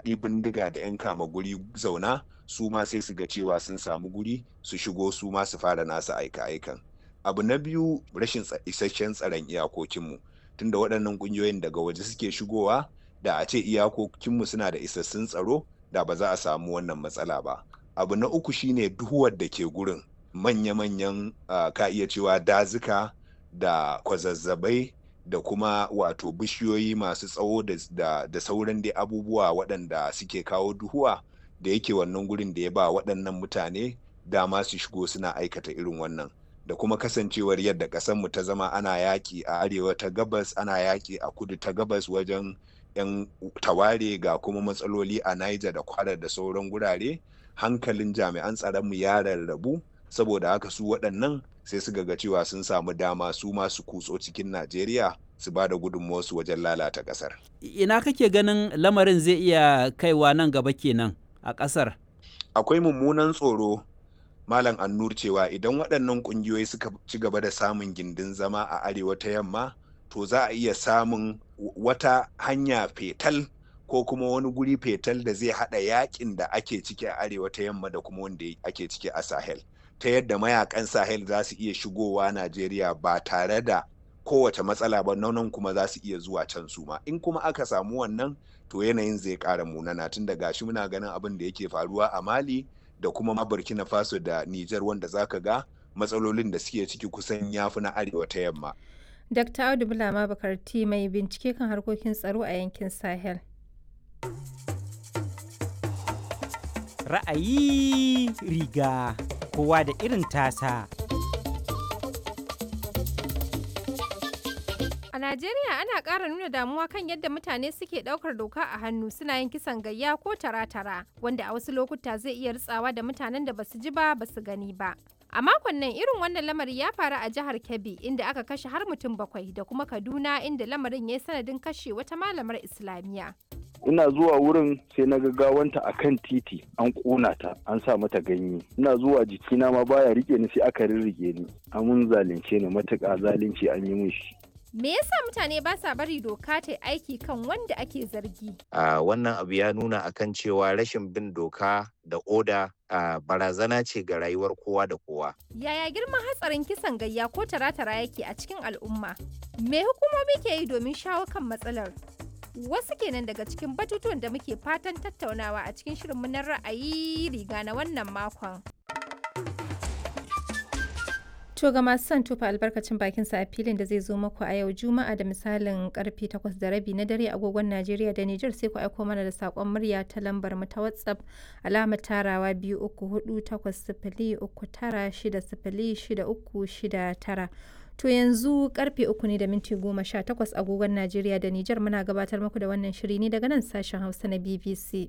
daɗi bindiga da 'yan kama guri zauna su ma sai su ga cewa sun samu guri su shigo su ma su fara nasu aika-aikan abu na biyu rashin isasshen tsaron iyakokinmu tunda waɗannan ƙungiyoyin daga waje suke shigowa da a ce iyakokinmu suna da isassun tsaro da ba za a samu wannan matsala ba abu na uku shine duhuwar da ke gurin manya-manyan uh, ka iya cewa dazuka da kwazazzabai da kuma wato bishiyoyi masu tsawo da, da, da sauran dai abubuwa waɗanda suke kawo duhuwa da yake wannan gurin da ya ba waɗannan mutane dama su shigo suna aikata irin wannan da kuma kasancewar yadda ƙasarmu ta zama ana yaƙi a arewa ta gabas ana yaƙi a kudu ta gabas wajen 'yan taware ga kuma matsaloli a Niger da kwara da sauran gurare hankalin jami'an tsaronmu ya rarrabu saboda haka su waɗannan sai su ga cewa sun samu dama su masu kutso cikin Najeriya su ba da gudunmuwarsu wajen lalata ƙasar. Ina kake ganin lamarin zai iya kaiwa nan gaba kenan a ƙasar? Akwai mummunan tsoro Malam Annur cewa idan waɗannan ƙungiyoyi suka ci gaba da samun gindin zama a arewa ta yamma to za a iya samun wata hanya fetal ko kuma wani guri fetal da zai haɗa yakin da ake ciki a arewa ta yamma da kuma wanda ake ciki a Sahel. Ta yadda mayakan Sahel za su iya shigowa Najeriya ba tare da kowace matsala ba nan kuma za su iya zuwa can su ma. In kuma aka samu wannan to yanayin zai ƙara munana tun da gashi muna ganin abin da yake faruwa a Mali da kuma ma Burkina Faso da Nijar wanda zaka ga matsalolin da suke ciki kusan yafi na arewa ta yamma. Dr. Audu Bulama Bakarti mai bincike kan harkokin tsaro a yankin Sahel. Ra'ayi riga kowa da irin tasa. A Najeriya ana ƙara nuna damuwa kan yadda mutane suke ɗaukar doka a hannu suna yin kisan gayya ko tara-tara wanda a wasu lokuta zai iya ritsawa da mutanen da basu ji ba basu gani ba. A makon nan irin wannan lamari ya faru a jihar Kebbi inda aka kashe har mutum bakwai da kuma Kaduna inda lamarin ya yi sanadin kashe wata malamar Islamiyya. ina zuwa wurin sai na gawanta a kan titi an ƙona ta an sa mata ganye ina zuwa jikina ma baya rike ni sai aka rirrike ni amun zalunce ni matuƙa zalunci an yi min shi Me yasa mutane ba sa bari doka ta aiki kan wanda ake zargi? Uh, wannan abu ya nuna akan cewa rashin bin doka da oda uh, barazana ce ga rayuwar kowa da kowa. Yaya girman hatsarin kisan gayya ko tara-tara yake a cikin al'umma? Me hukumomi ke yi domin shawo kan matsalar? Wasu kenan daga cikin batutuwan da muke fatan tattaunawa a cikin shirinmu na ra'ayi riga na wannan makon. To ga masu son tufa albarkacin bakin sa a filin da zai zo muku a yau Juma'a da misalin karfe 8 da rabi na dare agogon Najeriya da Nijar sai ku aiko mana da sakon murya ta lambar mu ta WhatsApp alamar tarawa biyu uku hudu takwas sifili uku tara shida sifili shida uku shida tara. To yanzu karfe uku ne da minti goma sha takwas agogon Najeriya da Nijar muna gabatar muku da wannan shiri ne daga nan sashen Hausa na BBC.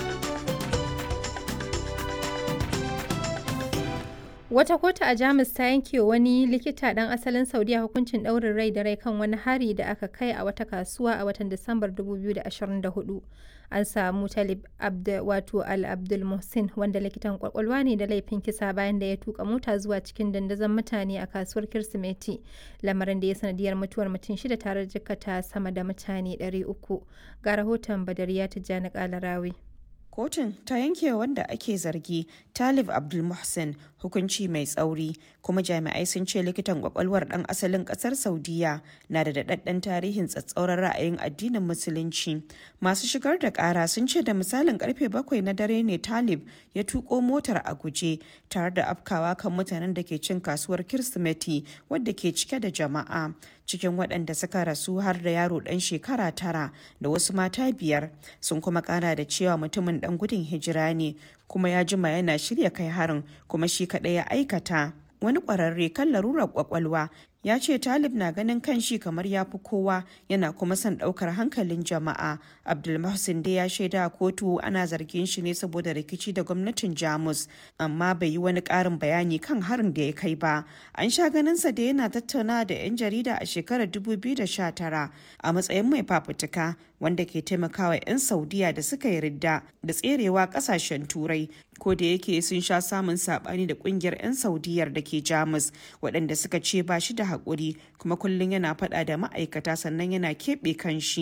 Wata kotu a Jamus ta yanke wani likita ɗan asalin Saudiya hukuncin ɗaurin rai da rai kan wani hari da aka kai a wata kasuwa a watan Disambar 2024. An samu Talib Abd wato Al Abdul Muhsin wanda likitan kwakwalwa ne da laifin kisa bayan da ya tuka mota zuwa cikin dandazon mutane a kasuwar Kirsimeti, lamarin da ya sanadiyar mutuwar mutum shida tare da jikkata sama da mutane 300. Ga rahoton Badariya Tijjani Kalarawi. kotun ta yanke wanda ake zargi talib abdulmuhsin hukunci mai tsauri kuma jami'ai sun ce likitan kwakwalwar dan asalin kasar saudiya na da daɗaɗɗen tarihin tsatsauran ra'ayin addinin musulunci masu shigar da ƙara sun ce da misalin karfe bakwai na dare ne talib ya tuko motar a guje tare da afkawa kan mutanen da ke cin kasuwar kirsimeti wadda ke cike da jama'a cikin waɗanda suka rasu har da yaro ɗan shekara tara da wasu mata biyar sun kuma ƙara da cewa mutumin ɗan gudun hijira ne kuma ya jima yana shirya kai harin kuma shi kaɗai ya aikata wani ƙwararre kan larurar ƙwaƙwalwa ya ce talib na ganin kan shi kamar ya fi kowa yana kuma son ɗaukar hankalin jama'a abdulmahsin dai ya shaida a kotu ana zargin shi ne saboda rikici da gwamnatin jamus amma bai yi wani ƙarin bayani kan harin da ya kai ba an sha ganinsa da yana tattauna da 'yan jarida a shekarar 2019 a matsayin mai fafutuka wanda ke taimakawa 'yan saudiya da suka yi ridda da tserewa kasashen turai ko da yake sun sha samun sabani da kungiyar 'yan saudiyar da ke jamus waɗanda suka ce ba shi da haƙuri kuma kullum yana faɗa da ma'aikata sannan yana keɓe kan shi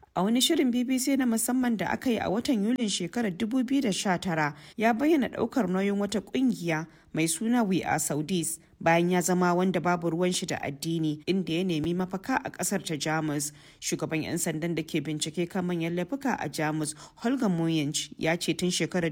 A wani shirin BBC na musamman da aka yi a watan Yulin shekarar 2019 ya bayyana daukar nauyin wata kungiya mai suna We Are Saudis bayan ya zama wanda babu ruwan shi da addini inda ya nemi mafaka a kasar ta Jamus. Shugaban 'yan sandan da ke bincike kan manyan laifuka a Jamus, Holger Moyench, ya ce tun shekarar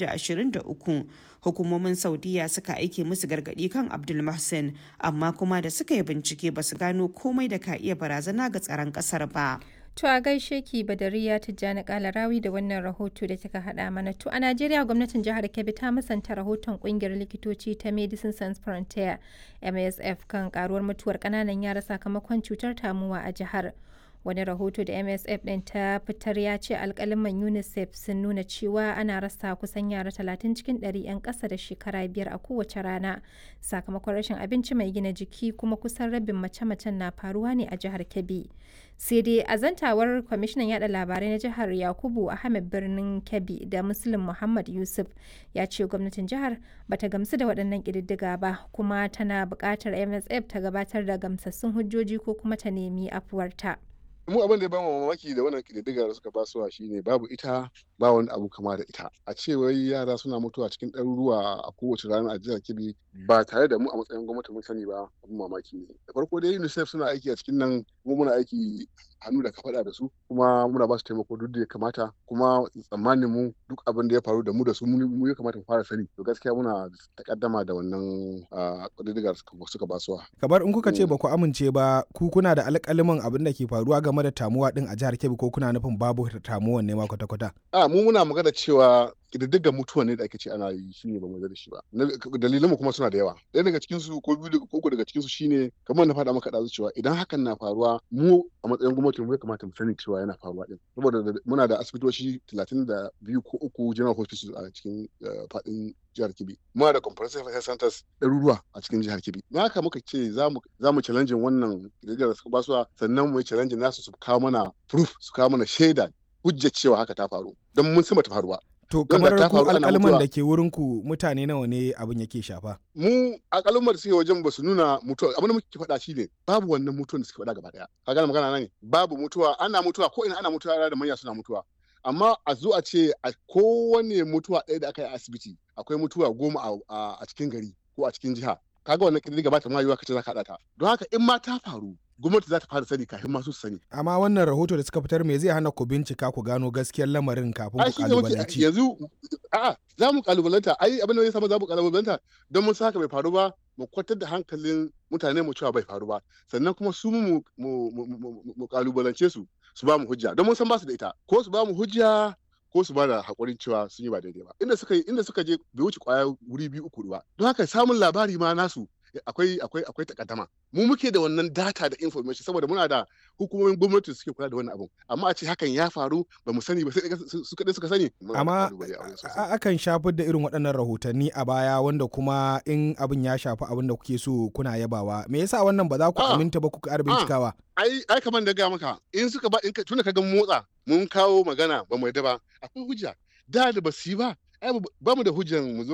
2023 hukumomin Saudiya suka aike musu gargadi kan Abdul Mohsen, amma kuma da suka yi bincike ba su gano komai da ka iya barazana ga tsaron kasar ba. To a gaishe ki Badariya Tijjani Kalarawi da wannan rahoto da kika haɗa mana. To a Najeriya gwamnatin jihar Kebbi ta musanta rahoton kungiyar likitoci ta Medicine Sans Frontier MSF kan karuwar mutuwar ƙananan yara sakamakon cutar tamuwa a jihar. Wani rahoto da MSF ɗin ta fitar ya ce alkaliman UNICEF sun nuna cewa ana rasa kusan yara 30 cikin 100 'yan ƙasa da shekara biyar a kowace rana sakamakon rashin abinci mai gina jiki kuma kusan rabin mace-macen na faruwa ne a jihar Kebbi. sai dai a zantawar kwamishinan yada labarai na jihar yakubu ahmed birnin kebbi da muslim muhammad yusuf ya ce gwamnatin jihar bata gamsu da waɗannan ƙididdiga ba kuma tana buƙatar msf ta gabatar da gamsassun hujjoji ko kuma ta nemi afuwarta. mu abin da ya bamu mamaki da wannan kididdiga da suka basuwa shine babu ita ba wani abu kama da ita a ce wai yara suna mutuwa cikin ɗaruruwa a kowace rana a jihar kebbi ba tare da mu a matsayin gwamnati mun sani ba abin mamaki ne da farko dai unicef suna aiki a cikin nan kuma muna aiki hannu da kafaɗa da su kuma muna ba su taimako duk da ya kamata kuma tsammanin mu duk abin da ya faru da mu da su mu ya kamata mu fara sani to gaskiya muna takaddama da wannan kididdigar suka basuwa kamar in kuka ce ba ku amince ba ku kuna da alƙaliman abin da ke faruwa game da tamuwa din a jihar Kebbi ko kuna nufin babu tamuwan ne ma kwata-kwata a mu muna magana cewa ƙididdigar mutuwa ne da ake ce ana yi shine ba mu da shi ba dalilan mu kuma suna da yawa ɗaya daga cikin su ko biyu ko uku daga cikin su shine kamar na faɗa maka ɗazu cewa idan hakan na faruwa mu a matsayin gwamnati mu ya kamata mu sani cewa yana faruwa din saboda muna da asibitoci talatin da biyu ko uku general hospitals a cikin faɗin jihar Kebbi muna da comprehensive health centers ɗaruruwa a cikin jihar Kebbi na haka muka ce za mu za mu challenge wannan ƙididdigar da suka basuwa sannan mu yi challenge nasu su kawo mana proof su kawo mana shaida hujjar cewa haka ta faru don mun san ta faruwa To kamar ku alƙalman da ke wurin ku mutane nawa ne abin yake shafa? Mu alƙalman da suke wajen ba su nuna mutuwa abin da muke faɗa shi ne babu wannan mutuwan da suke faɗa gaba ɗaya. Ka gane magana nan ne babu mutuwa ana mutuwa ko ina ana mutuwa da manya suna mutuwa. Amma a zo a ce a kowane mutuwa ɗaya da aka yi a asibiti akwai mutuwa goma a cikin gari ko a cikin jiha. Kaga wannan ƙididdiga ba ta ma yiwa kace za ka haɗa ta. Don haka in ma ta faru gwamnati za ta fara sani kafin masu sani. Amma wannan rahoto da suka fitar me zai hana ku bincika ku gano gaskiyar lamarin kafin ku kalubalanci. Yanzu a'a za mu kalubalanta ai abin da ya samu za mu kalubalanta don mun saka bai faru ba mu kwatar da hankalin mutane mu cewa bai faru ba sannan kuma su mu mu kalubalance su su ba mu hujja don mun san ba su da ita ko su ba mu hujja ko su ba da haƙurin cewa sun yi ba daidai ba inda suka inda suka je bai wuce kwaya wuri biyu uku ba don haka samun labari ma nasu akwai akwai akwai takaddama mu muke da wannan data da information saboda muna da hukumomin gwamnati suke kula da wannan abun amma a ce hakan ya faru ba mu sani ba sai su kadai suka sani amma akan shafar da irin waɗannan rahotanni a baya wanda kuma in abin ya shafi abin da kuke so kuna yabawa me yasa wannan ba za ku aminta ba ku ƙara bincikawa ai ai kamar da ga maka in suka ba in tunda ka ga motsa mun kawo magana ba mu yadda ba akwai hujja da da ba su yi ba ai ba mu da hujjan mu zo